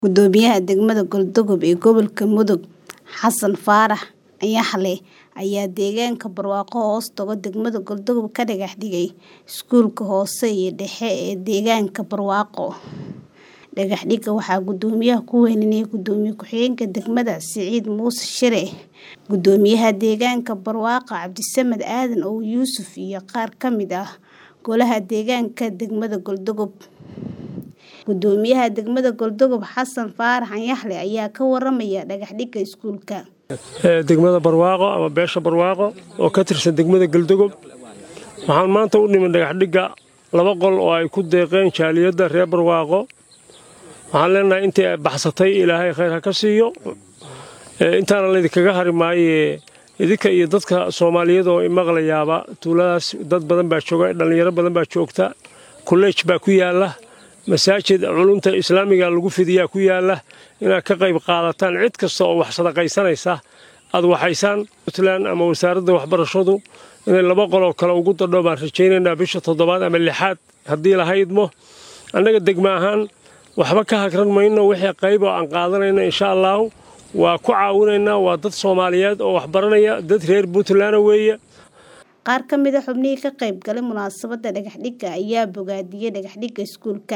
Guddoomiyaha degmada Galdogob ee gobolka Mudug Xasan Faarax Ayaxle ayaa deegaanka barwaaqo hoos taga degmada Galdogob ka dhagax dhigay iskuulka hoose iyo dhexe ee deegaanka barwaaqo. Dhagax dhigga waxaa guddoomiyaha ku weynaaday Gudoomiye ku-xigeenka degmada Siciid Muuse Shire, Guddoomiyaha deegaanka barwaaqo Cabdisamed Aadan Ow Yuusuf iyo qaar ka mid ah golaha deegaanka degmada Galdogob. Guddoomiyaha degmada Galdogob Xasan Faarax Ayaxle ayaa ka waramaya dhagax dhigga iskuulka. degmada barwaaqo ama beesha barwaaqo oo ka tirsan degmada galdogob waxaan maanta u nimid dhagax dhigga laba qol oo ay ku deeqeen jaaliyadda reer barwaaqo waxaan leenahay intii ay baxsatay ilaahay khayr ha ka siiyo intaana laydinkaga hari maaye idinka iyo dadka soomaaliyeed oo imaqlayaaba tuuladaas dad badan baa jooga dhallinyaro badan baa joogta kolleej baa ku yaalla masaajid culumta islaamiga lagu fidiyaa ku yaalla inaad ka qayb qaadataan cid kasta oo wax sadaqaysanaysa aad waxaysaan puntland ama wasaaradda waxbarashadu inay laba qoloo kale ugu dadho baan rajaynaynaa bisha toddobaad ama lixaad haddii la haydmo annaga degma ahaan waxba ka hagran mayno wixii qayb oo aan qaadanayno insha allaahu waa ku caawinaynaa waa dad soomaaliyeed oo waxbaranaya dad reer puntland weeye Qaar ka mid ah xubnihii ka qayb galay munaasabadda dhagax dhigga ayaa bogaadiyay dhagax dhigga iskuulka.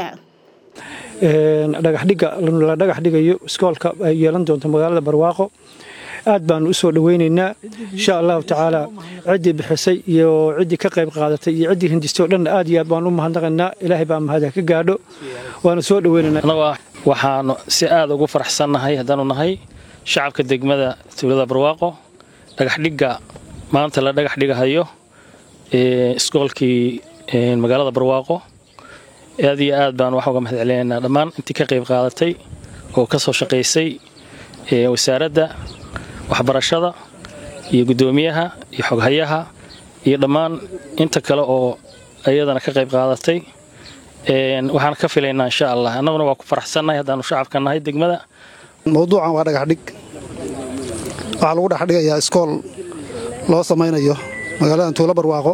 dhagaxdhigga la dhagax dhigayo iskoolka ay yeelan doonto magaalada barwaaqo aad baanu u soo dhoweynaynaa insha allahu tacaala ciddii bixisay iyo ciddii ka qayb qaadatay iyo ciddii hindistay oo dhan aad iyo aad baanu u mahadnaqaynaa ilaahay baa mahada ka gaadho waanu soo dhoweynaynaa waxaanu si aad ugu faraxsannahay haddaanu nahay shacabka degmada tuulada barwaaqo dhagaxdhigga maanta la dhagax dhigahayo iskoolkii magaalada barwaaqo aad iyo aad baan wax uga mahad celinaynaa dhammaan intii ka qayb qaadatay oo ka soo shaqaysay wasaaradda waxbarashada iyo guddoomiyaha iyo xoghayaha iyo dhammaan inta kale oo iyadana ka qayb qaadatay waxaan ka filaynaa insha allah annaguna waa ku faraxsannahay haddaanu shacabka nahay degmada mawduucan waa dhagaxdhig waxaa lagu dhexdhigayaa iskool loo samaynayo magaaladan tuulo barwaaqo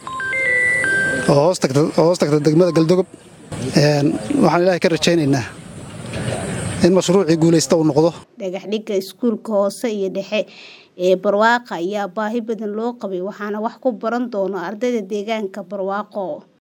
oo hoos tagta degmada galdogob waxaan ilaahay ka rajaynaynaa in mashruucii guulaysta uu noqdo Dhagax dhigga iskuulka hoose iyo dhexe ee barwaaqo ayaa baahi badan loo qabay waxaana wax ku baran doona ardayda deegaanka barwaaqo.